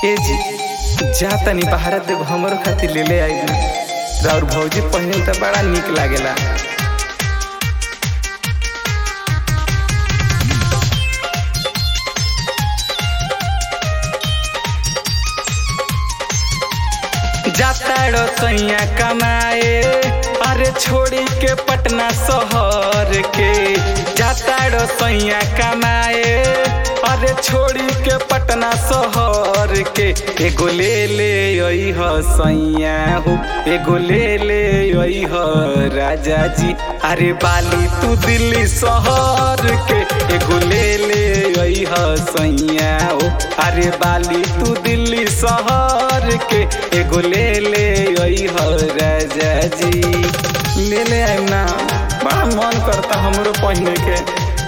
ए जी जा तनी बाहर देव हमरो खातिर ले ले आई ना और भौजी पहिने त बड़ा निक लागेला जाताड़ो सैया कमाए अरे छोड़ी के पटना शहर के जाताड़ो सैया कमाए अरे छोड़ी के पटना शहर के एगो ले ले आई ह सैया हो एगो ले ले आई ह राजा जी अरे बाली तू दिल्ली शहर के एगो ले ले आई ह सैया हो अरे बाली तू दिल्ली शहर के एगो ले ले आई ह राजा जी ले ले आइम ना बड़ा मन करता हमरो पहने के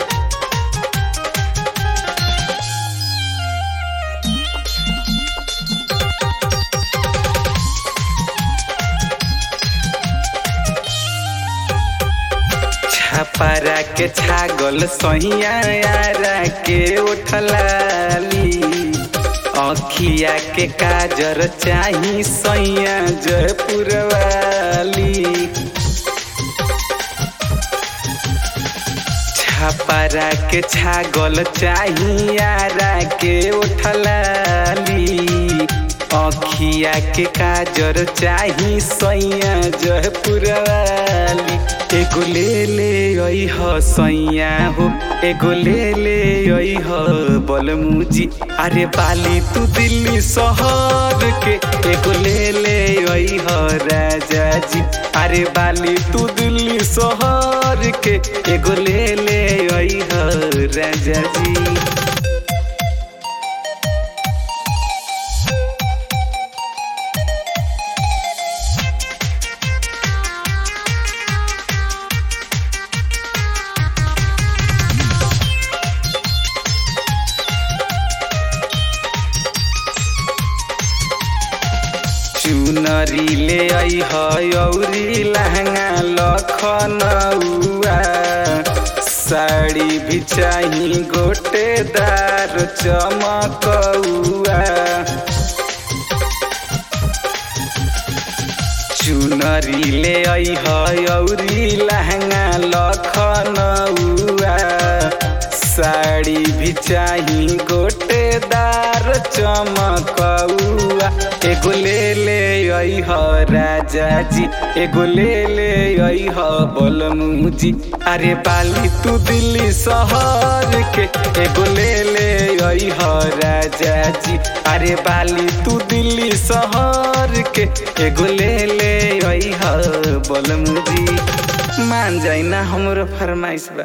छपरा के छागल सहिया यारा के उठलाली अखिया के काजर चाही सैया जयपुर वाली छपरा के छागल चाही यारा के उठलाली अखिया के काजर चाही सैया जयपुर वाली एगो ले ले आई ह सैया हो एगो ले ले आई ह बलमुजी अरे बाली तू दिल्ली शहर के एगो ले ले आई ह राजा जी अरे बाली तू दिल्ली शहर के एगो ले ले आई ह राजा जी चुनरी ले आई हौरी लहंगा लखनऊआ साड़ी भी चाही गोटेदार चमकौआ चुनरी ले आई हौरी लहंगा लखनऊआ साड़ी भी चाही गोटेदार चमकौआ एगो ले ले आई ह राजा जी एगो ले ले आई ह बलमुजी अरे बाली तू दिल्ली शहर के एगो ले ले आई ह राजा जी अरे बाली तू दिल्ली शहर के एगो ले ले आई ह बलमुजी मान जाई ना हमरो फरमाइश बा